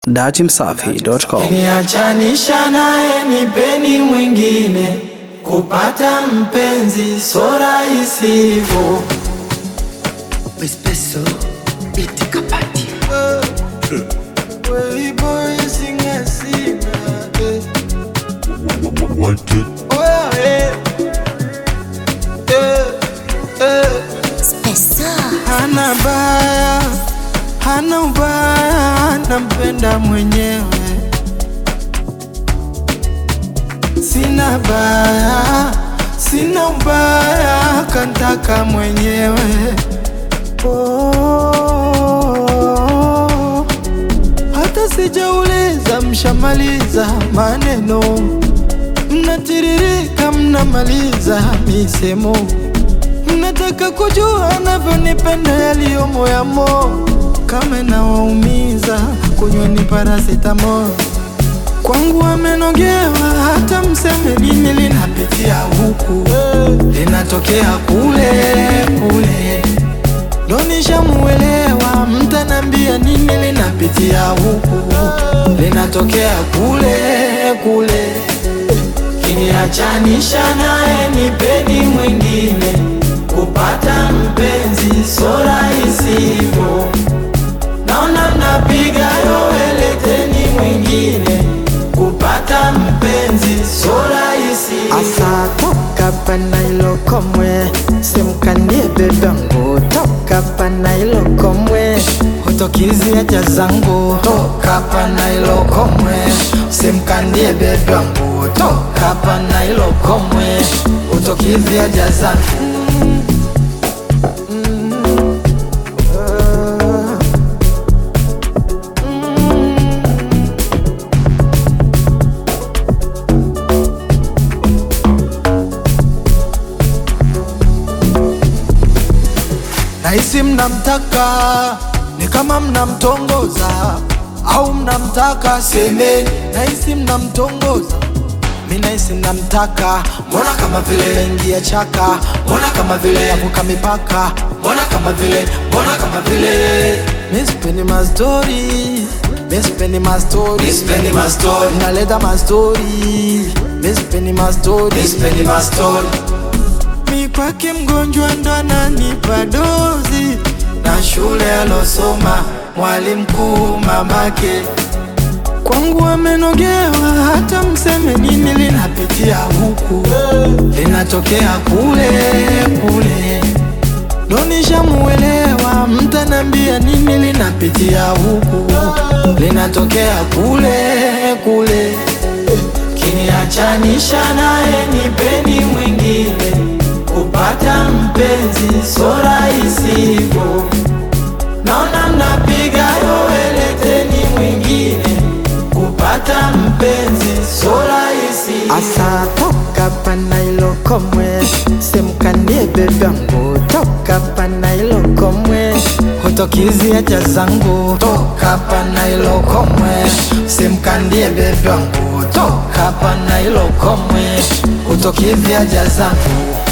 datimsafi.com. Niachanisha naye nipeni mwingine, kupata mpenzi so rahisi hivyo. Espresso iti kapati Hana baya, hana ubaya, nampenda mwenyewe. Sina baya, sina ubaya, kantaka mwenyewe. Oh, hata sijauliza, mshamaliza maneno, mnatiririka, mnamaliza misemo Mnataka kujua navyonipenda yaliyo moyamo, kama nawaumiza, kunyweni paracetamol. Kwangu amenogewa, hata mseme nini, linapitia huku, linatokea kule kule, ndo nishamuelewa. Mtanambia nini, linapitia huku, linatokea kule kule Kiniachanisha naye nipeni mwingine, kupata mpenzi so rahisi hivyo. Naona mnapiga yowe, leteni mwingine, kupata mpenzi so rahisi Asa toka pana ilo komwe simkanie bebangu toka pana ilo komwe Hotokizi haja zangu toka pana ilo komwe, simkandie bebe wangu toka pana ilo komwe, utokizi haja zangu Nahisi mnamtaka ni kama mnamtongoza au mnamtaka semeni. Nahisi mnamtongoza mi nahisi mnamtaka, mbona kama vile ingia chaka, mbona kama vile yavuka mipaka, mbona kama vile, mbona kama vile mi sipendi mastori, mi sipendi mastori, mi sipendi mastori, naleta mastori, mi sipendi mastori, mi sipendi mastori mi kwake mgonjwa ndo ananipa dozi na shule alosoma mwalimu mkuu mamake kwangu amenogewa, hata mseme nini, linapitia huku linatokea kule kule, ndo nishamuelewa. Mtanambia nini, linapitia huku linatokea kule kule Kiniachanisha naye nipeni mwingine, kupata mpenzi so rahisi hivyo. Naona mnapiga yowe, leteni mwingine, kupata mpenzi so rahisi Asa toka pana ilo komwe simkanie bebangu toka pana ilo komwe Hotokizi haja zangu toka pana ilo komwe, simkandie bebe wangu toka pana ilo komwe, utokizi haja zangu